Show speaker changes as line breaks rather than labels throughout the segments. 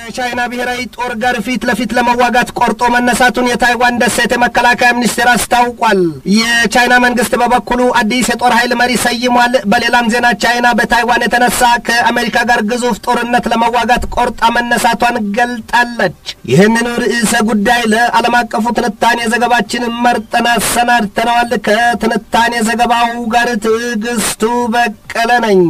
ከቻይና ብሔራዊ ጦር ጋር ፊት ለፊት ለመዋጋት ቆርጦ መነሳቱን የታይዋን ደሴት የመከላከያ ሚኒስቴር አስታውቋል። የቻይና መንግስት በበኩሉ አዲስ የጦር ኃይል መሪ ሰይሟል። በሌላም ዜና ቻይና በታይዋን የተነሳ ከአሜሪካ ጋር ግዙፍ ጦርነት ለመዋጋት ቆርጣ መነሳቷን ገልጣለች። ይህንኑ ርዕሰ ጉዳይ ለዓለም አቀፉ ትንታኔ ዘገባችን መርጠን አሰናድተነዋል። ከትንታኔ ዘገባው ጋር ትዕግስቱ በቀለ ነኝ።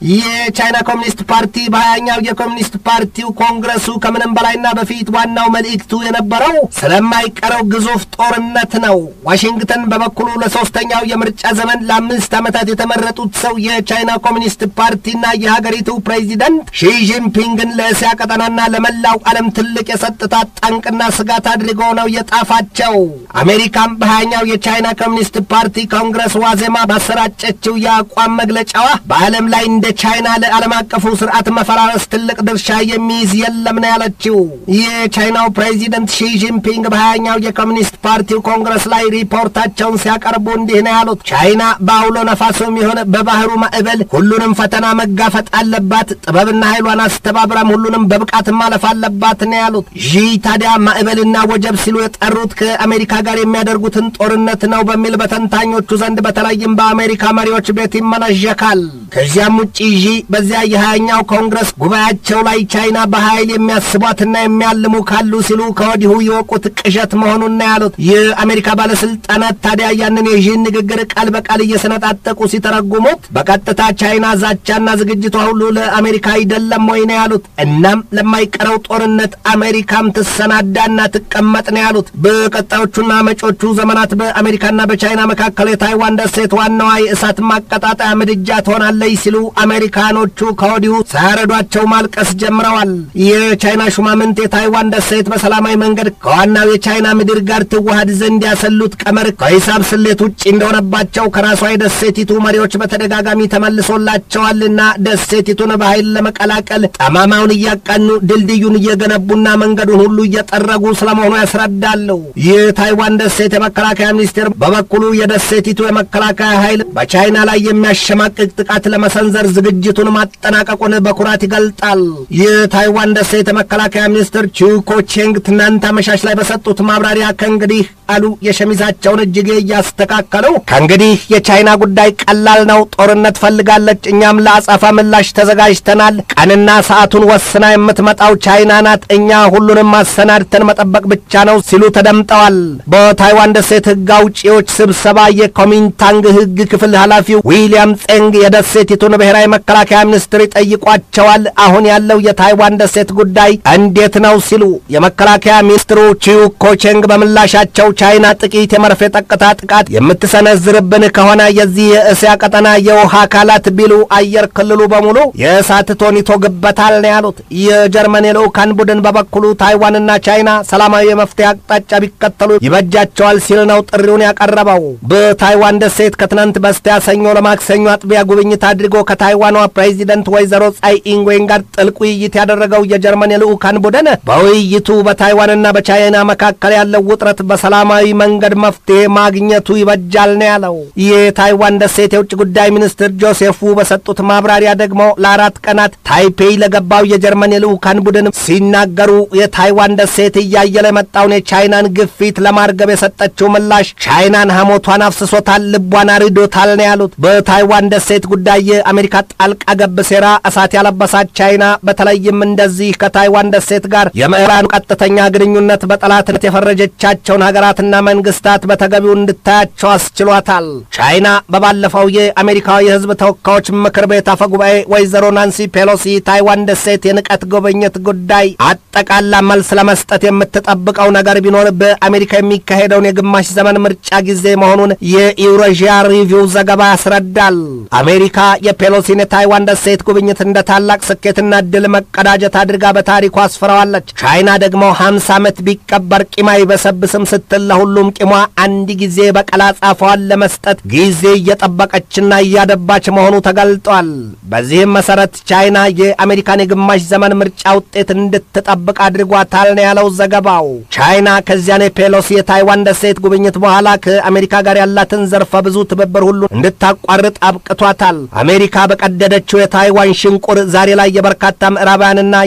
የቻይና ኮሚኒስት ፓርቲ በሀያኛው የኮሚኒስት ፓርቲው ኮንግረሱ ከምንም በላይና በፊት ዋናው መልእክቱ የነበረው ስለማይቀረው ግዙፍ ጦርነት ነው። ዋሽንግተን በበኩሉ ለሶስተኛው የምርጫ ዘመን ለአምስት ዓመታት የተመረጡት ሰው የቻይና ኮሚኒስት ፓርቲና የሀገሪቱ ፕሬዚደንት ሺጂንፒንግን ለእስያ ቀጠናና ለመላው ዓለም ትልቅ የጸጥታ ጠንቅና ስጋት አድርገው ነው የጣፋቸው። አሜሪካም በሀያኛው የቻይና ኮሚኒስት ፓርቲ ኮንግረስ ዋዜማ ባሰራጨችው የአቋም መግለጫዋ በዓለም ላይ እንደ ቻይና ለዓለም አቀፉ ስርዓት መፈራረስ ትልቅ ድርሻ የሚይዝ የለም ነው ያለችው። የቻይናው ፕሬዚደንት ሺጂንፒንግ በሀያኛው የኮሚኒስት ፓርቲው ኮንግረስ ላይ ሪፖርታቸውን ሲያቀርቡ እንዲህ ነው ያሉት። ቻይና በአውሎ ነፋሱም ይሁን በባህሩ ማዕበል ሁሉንም ፈተና መጋፈጥ አለባት። ጥበብና ኃይሏን አስተባብራም ሁሉንም በብቃት ማለፍ አለባት ነው ያሉት። ዢ ታዲያ ማዕበልና ወጀብ ሲሉ የጠሩት ከአሜሪካ ጋር የሚያደርጉትን ጦርነት ነው በሚል በተንታኞቹ ዘንድ በተለይም በአሜሪካ መሪዎች ቤት ይመናዠካል። ከዚያም ውጭ ዢ በዚያ የሀያኛው ኮንግረስ ጉባኤያቸው ላይ ቻይና በኃይል የሚያስቧትና የሚያልሙ ካሉ ሲሉ ከወዲሁ የወቁት ቅዠት መሆኑን ነው ያሉት። የአሜሪካ ባለስልጣናት ታዲያ ያንን የዢን ንግግር ቃል በቃል እየሰነጣጠቁ ሲተረጉሙት በቀጥታ ቻይና ዛቻና ዝግጅቷ ሁሉ ለአሜሪካ አይደለም ወይ ነው ያሉት። እናም ለማይቀረው ጦርነት አሜሪካም ትሰናዳና ትቀመጥ ነው ያሉት። በቀጣዮቹና መጪዎቹ ዘመናት በአሜሪካና በቻይና መካከል የታይዋን ደሴት ዋናዋ የእሳት ማቀጣጠያ ምድጃ ትሆናለች ሲሉ አሜሪካኖቹ ከወዲሁ ሳያረዷቸው ማልቀስ ጀምረዋል። የቻይና ሹማምንት የታይዋን ደሴት በሰላማዊ መንገድ ከዋናው የቻይና ምድር ጋር ትዋሃድ ዘንድ ያሰሉት ቀመር ከሂሳብ ስሌት ውጭ እንደሆነባቸው ከራሷ የደሴቲቱ መሪዎች በተደጋጋሚ ተመልሶላቸዋልና ደሴቲቱን በኃይል ለመቀላቀል ጠማማውን እያቃኑ ድልድዩን እየገነቡና መንገዱን ሁሉ እየጠረጉ ስለመሆኑ ያስረዳሉ። የታይዋን ደሴት የመከላከያ ሚኒስቴር በበኩሉ የደሴቲቱ የመከላከያ ኃይል በቻይና ላይ የሚያሸማቅቅ ጥቃት ለመሰንዘር ዝግጅቱን ማጠናቀቁን በኩራት ይገልጣል። የታይዋን ደሴት የመከላከያ ሚኒስትር ቺውኮ ቼንግ ትናንት አመሻሽ ላይ በሰጡት ማብራሪያ ከእንግዲህ አሉ የሸሚዛቸውን እጅጌ እያስተካከሉ ከእንግዲህ የቻይና ጉዳይ ቀላል ነው። ጦርነት ፈልጋለች፣ እኛም ለአጸፋ ምላሽ ተዘጋጅተናል። ቀንና ሰዓቱን ወስና የምትመጣው ቻይና ናት። እኛ ሁሉንም አሰናድተን መጠበቅ ብቻ ነው ሲሉ ተደምጠዋል። በታይዋን ደሴት ሕግ አውጪዎች ስብሰባ የኮሚንታንግ ሕግ ክፍል ኃላፊው ዊሊያም ጼንግ የደሴቲቱን ብሔራዊ መከላከያ ሚኒስትር ይጠይቋቸዋል። አሁን ያለው የታይዋን ደሴት ጉዳይ እንዴት ነው ሲሉ የመከላከያ ሚኒስትሩ ቺው ኮቼንግ በምላሻቸው ቻይና ጥቂት የመርፌ ጠቅታ ጥቃት የምትሰነዝርብን ከሆነ የዚህ የእስያ ቀጠና የውሃ አካላት ቢሉ አየር ክልሉ በሙሉ የእሳት ቶን ይቶግበታል ነው ያሉት። የጀርመን የልዑካን ቡድን በበኩሉ ታይዋንና ቻይና ሰላማዊ የመፍትሄ አቅጣጫ ቢከተሉ ይበጃቸዋል ሲል ነው ጥሪውን ያቀረበው። በታይዋን ደሴት ከትናንት በስቲያ ሰኞ ለማክሰኞ አጥቢያ ጉብኝት አድርጎ ከታይዋኗ ፕሬዚደንት ወይዘሮ ጻይ ኢንግዌን ጋር ጥልቅ ውይይት ያደረገው የጀርመን የልዑካን ቡድን በውይይቱ በታይዋንና በቻይና መካከል ያለው ውጥረት በሰላማዊ መንገድ መፍትሄ ማግኘቱ ይበጃል ነው ያለው። የታይዋን ደሴት የውጭ ጉዳይ ሚኒስትር ጆሴፍ ዉ በሰጡት ማብራሪያ ደግሞ ለአራት ቀናት ታይፔይ ለገባው የጀርመን የልዑካን ቡድን ሲናገሩ የታይዋን ደሴት እያየለ የመጣውን የቻይናን ግፊት ለማርገብ የሰጠችው ምላሽ ቻይናን ሐሞቷን አፍስሶታል፣ ልቧን አርዶታል ነው ያሉት። በታይዋን ደሴት ጉዳይ የአሜሪካ ጣልቃ ገብ ሴራ እሳት ያለበሳት ቻይና በተለይም እንደዚህ ከታይዋን ደሴት ጋር የምዕራኑ ቀጥተኛ ግንኙነት በጠላትነት የፈረጀቻቸውን ሀገራትና መንግስታት በተገቢው እንድታያቸው አስችሏታል። ቻይና በባለፈው የአሜሪካ የሕዝብ ተወካዮች ምክር ቤት አፈ ጉባኤ ወይዘሮ ናንሲ ፔሎሲ ታይዋን ደሴት የንቀት ጉብኝት ጉዳይ አጠቃላ መልስ ለመስጠት የምትጠብቀው ነገር ቢኖር በአሜሪካ የሚካሄደውን የግማሽ ዘመን ምርጫ ጊዜ መሆኑን የኢውሬዥያ ሪቪው ዘገባ ያስረዳል። አሜሪካ የፔሎሲን የታይዋን ደሴት ጉብኝት እንደ ታላቅ ስኬትና ድል መቀዳጀት አድርጋ በታሪኩ አስፍረዋለች። ቻይና ደግሞ ሀምሳ ዓመት ቢቀበር ቂም አይበሰብስም ስትል ለሁሉም ቂሟ አንድ ጊዜ በቀላ ጻፏን ለመስጠት ጊዜ እየጠበቀችና እያደባች መሆኑ ተገልጧል። በዚህም መሰረት ቻይና የአሜሪካን የግማሽ ዘመን ምርጫ ውጤት እንድትጠብቅ አድርጓታል ነው ያለው ዘገባው። ቻይና ከዚያን የፔሎሲ የታይዋን ደሴት ጉብኝት በኋላ ከአሜሪካ ጋር ያላትን ዘርፈ ብዙ ትብብር ሁሉ እንድታቋርጥ አብቅቷታል። አሜሪካ በቀደደችው የታይዋን ሽንቁር ዛሬ ላይ የበርካታ ምዕራባውያንና የሌሎች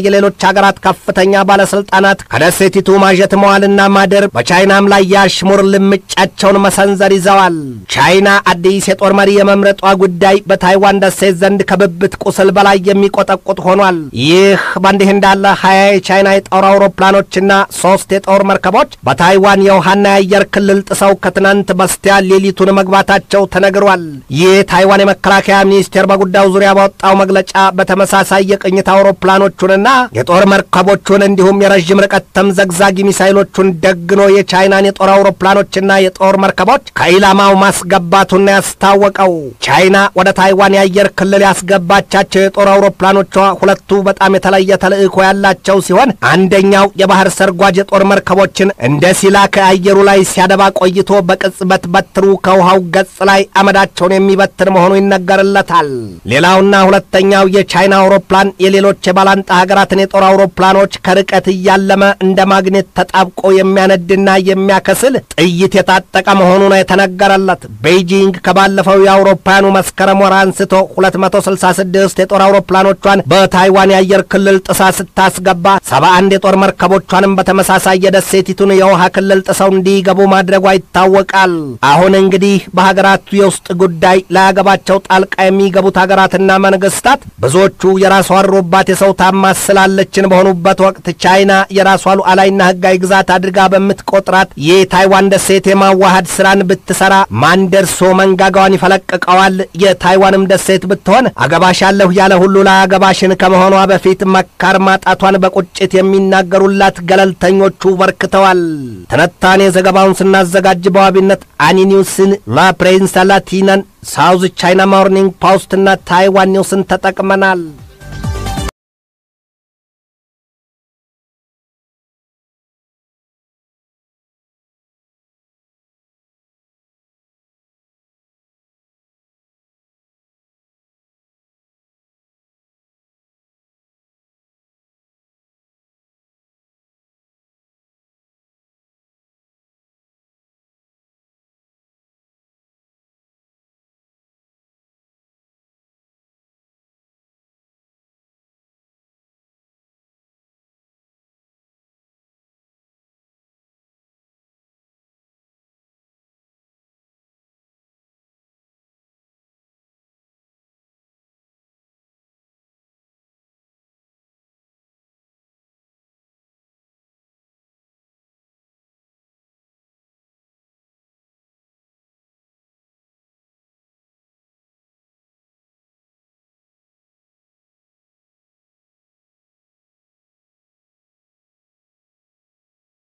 ሀገራት ከፍተኛ ባለስልጣናት ከደሴቲቱ ማጀት መዋልና ማደር በቻይናም ላይ የአሽሙር ልምጫቸውን መሰንዘር ይዘዋል። ቻይና አዲስ የጦር መሪ የመምረጧ ጉዳይ በታይዋን ደሴት ዘንድ ከብብት ቁስል በላይ የሚቆጠቁጥ ሆኗል። ይህ በእንዲህ እንዳለ ሀያ የቻይና የጦር አውሮፕላኖችና ሶስት የጦር መርከቦች በታይዋን የውሃና የአየር ክልል ጥሰው ከትናንት በስቲያ ሌሊቱን መግባታቸው ተነግሯል። ይህ ታይዋን የመከላከያ ሚኒስቴር በጉዳዩ ዙሪያ ባወጣው መግለጫ በተመሳሳይ የቅኝት አውሮፕላኖቹንና የጦር መርከቦቹን እንዲሁም የረዥም ርቀት ተምዘግዛጊ ሚሳይሎቹን ደግኖ የቻይናን የጦር አውሮፕላኖችና የጦር መርከቦች ከኢላማው ማስገባቱን ያስታወቀው ቻይና ወደ ታይዋን የአየር ክልል ያስገባቻቸው የጦር አውሮፕላኖቿ ሁለቱ በጣም የተለየ ተልዕኮ ያላቸው ሲሆን አንደኛው የባህር ሰርጓጅ የጦር መርከቦችን እንደ ሲላ ከአየሩ ላይ ሲያደባ ቆይቶ በቅጽበት በትሩ ከውሃው ገጽ ላይ አመዳቸውን የሚበትን መሆኑ ይነገርለታል። ሌላውና ሁለተኛው የቻይና አውሮፕላን የሌሎች የባላንጣ ሀገራትን የጦር አውሮፕላኖች ከርቀት እያለመ እንደ ማግኔት ተጣብቆ የሚያነድና የሚያከስል ጥይት የታጠቀ መሆኑ ነው የተነገረለት። ቤይጂንግ ከባለፈው የአውሮፓውያኑ መስከረም ወር አንስቶ 266 የጦር አውሮፕላኖቿን በታይዋን የአየር ክልል ጥሳ ስታስገባ 71 የጦር መርከቦቿንም በተመሳሳይ የደሴቲቱን የውሃ ክልል ጥሰው እንዲገቡ ማድረጓ ይታወቃል። አሁን እንግዲህ በሀገራቱ የውስጥ ጉዳይ ላያገባቸው ጣልቃ የሚገቡት ሀገራትና መንግስታት ብዙዎቹ የራሷ አሮባት የሰው ታማስ ስላለችን በሆኑበት ወቅት ቻይና የራሷ ሉዓላዊና ሕጋዊ ግዛት አድርጋ በምትቆጥራት የታይዋን ደሴት የማዋሃድ ስራን ብትሰራ ማን ደርሶ መንጋጋዋን ይፈለቅቀዋል? የታይዋንም ደሴት ብትሆን አገባሻለሁ ያለ ሁሉ ላያገባሽን ከመሆኗ በፊት መካር ማጣቷን በቁጭት የሚናገሩላት ገለልተኞቹ በርክተዋል። ትንታኔ ዘገባውን ስናዘጋጅ በዋቢነት አኒኒውስን፣ ላፕሬንስ ላቲናን፣ ሳውዝ ቻይና ሞርኒንግ ፖስትና ታይዋን ኒውስን ተጠቅመናል።